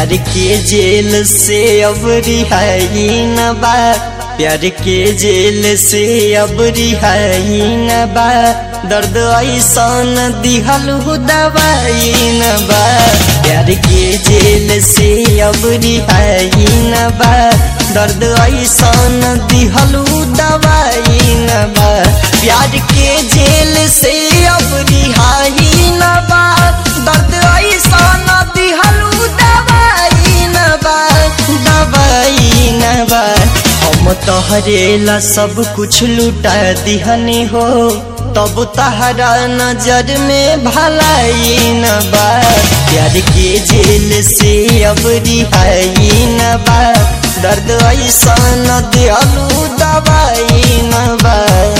प्यार के जेल से अब रिहाई न बा प्यार के जेल से अब रिहाई न बा दर्द ऐसन दिहल हो दवाई न बा प्यार के जेल से अब रिहाई न बा दर्द ऐसन दिहल हो दवाई न बा प्यार के जेल से अब रिहाई न बा दर्द ऐसन दिहल हो दवाई न बा दवाई न बा हम तोहरेला सब कुछ लुटा दिहनी हो तब तहरा नजर में भलाई न बा प्यार के जेल से अब रिहाई न बा दर्द ऐसा न दियालू दवाई न बा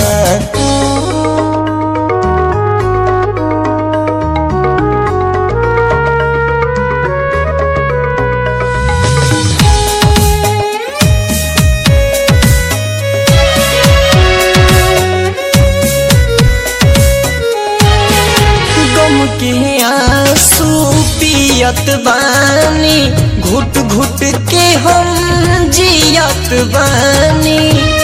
गम के आंसू पियत बानी घुट घुट के हम जियत बानी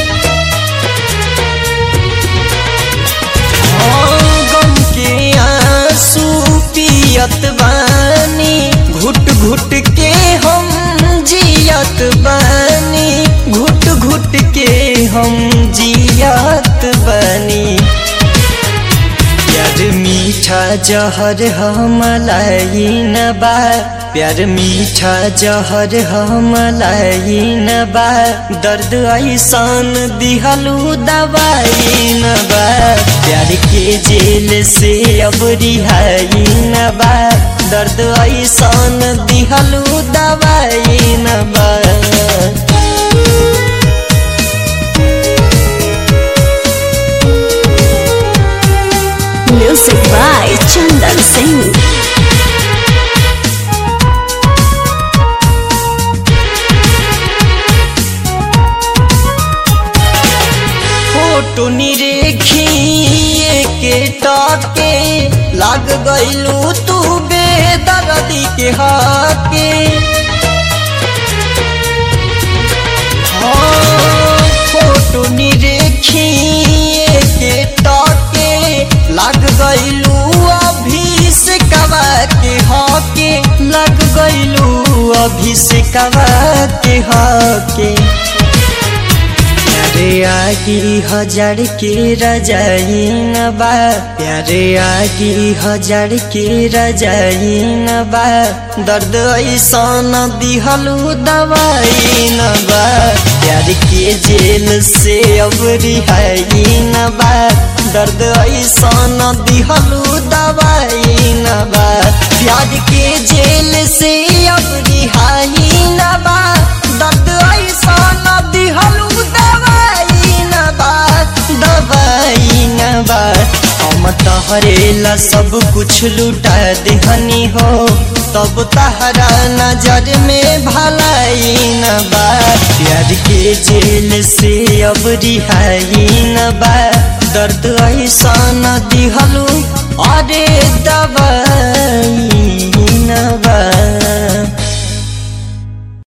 हाँ, गम के आंसू पियत बानी घुट घुट के हम जियत बानी घुट घुट के हम जियत बानी प्यार मीठा जहर हमलाई न बा प्यार मीठा जहर हमलाई न बा दर्द ऐसन दिहलू दवाई न बा प्यार के जेल से अब रिहाई न बा दर्द ऐसन दिहलू दवाई न बा Music by Chandan Singh. Photo निरेखिए के टाके लाग गइलू तू बेदर्दी के हाके हाँ, फोटो निरेखिए के टाके लाग गइलू अभी से कवा के हाके लग गइलू अभी से कवा के हाके प्यारे आगी हजार के रजाई न बा प्यारे आगी हजार के रजाई न बा दर्द ऐसन दिहलू दवाई न बा प्यार के जेल से अब रिहाई न बा दर्द ऐसन दिहलू दवाई न बा प्यार के जेल से अब रिहाई न बा दर्द ऐसन दिहलू दवाई न बा दवाई न बा हम तहरेला सब कुछ लुटा देहनी हो तब तहरा नजर में भलाई न बा प्यार के जेल से अब रिहाई न बा दर्द ऐसा न दिहलू अरे दवाई न बा